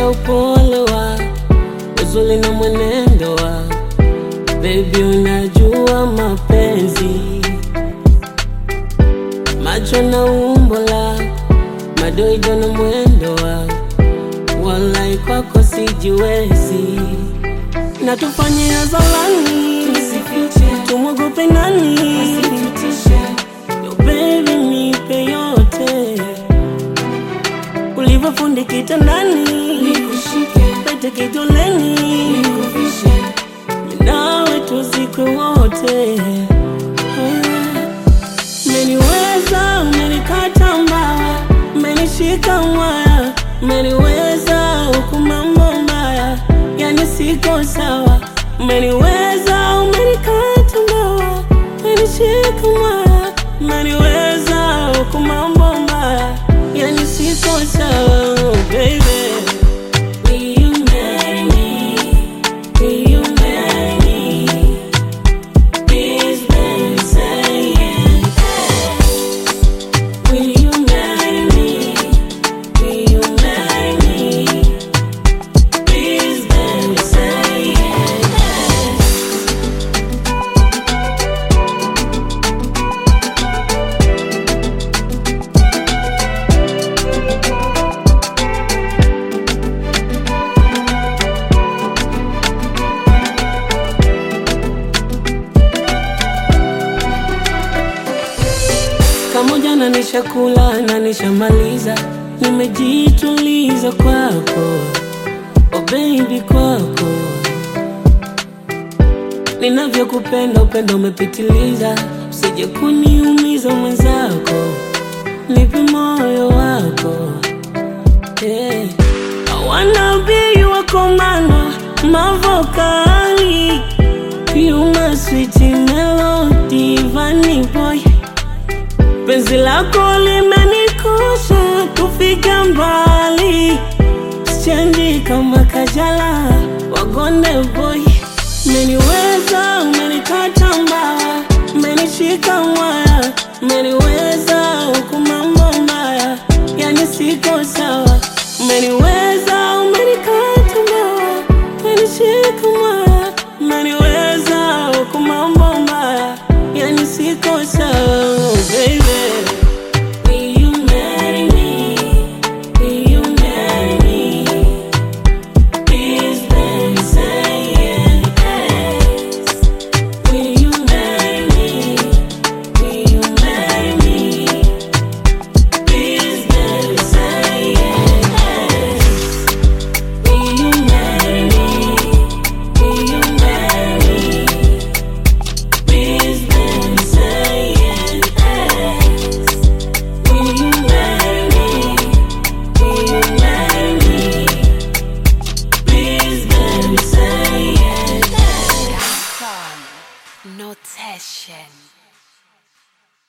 umenionyesha upole wa uzuri na mwenendo wa baby, unajua mapenzi, macho na umbo la madoido na mwendo wa walai, kwako sijiwezi, na tufanye hadharani, tumwogope nani? Yo baby, nipe yote ulivyofundi kitandani, pete kidoleni, nawe tuzikwe wote. Umeniweza, umenikata mbawa, umenishika mwaya, umeniweza huku mambo mbaya, yani siko sawa. Umeniweza, umenikata mbawa, umenishika mwaya, umeniweza huku mambo mbaya, yani siko sawa, oh baby. Will you marry me? Will you marry me? Please, baby, say yes. Will you marry me? Will you marry me? Please, baby, say yes. Kamoja na nishakula na nishamaliza, nimejituliza kwako, oh baby, kwako ninavyokupenda, upendo umepitiliza, usije kuniumiza mwenzako, nipe moyo wako yeah. I wanna be your commando, mavokali You my sweet melody, Vanny boy Penzi lako limenikosha kufika mbali, sichanji kama Kajala wagonde boy. Umeniweza, umenikata mbawa, umenishika mwaya, umeniweza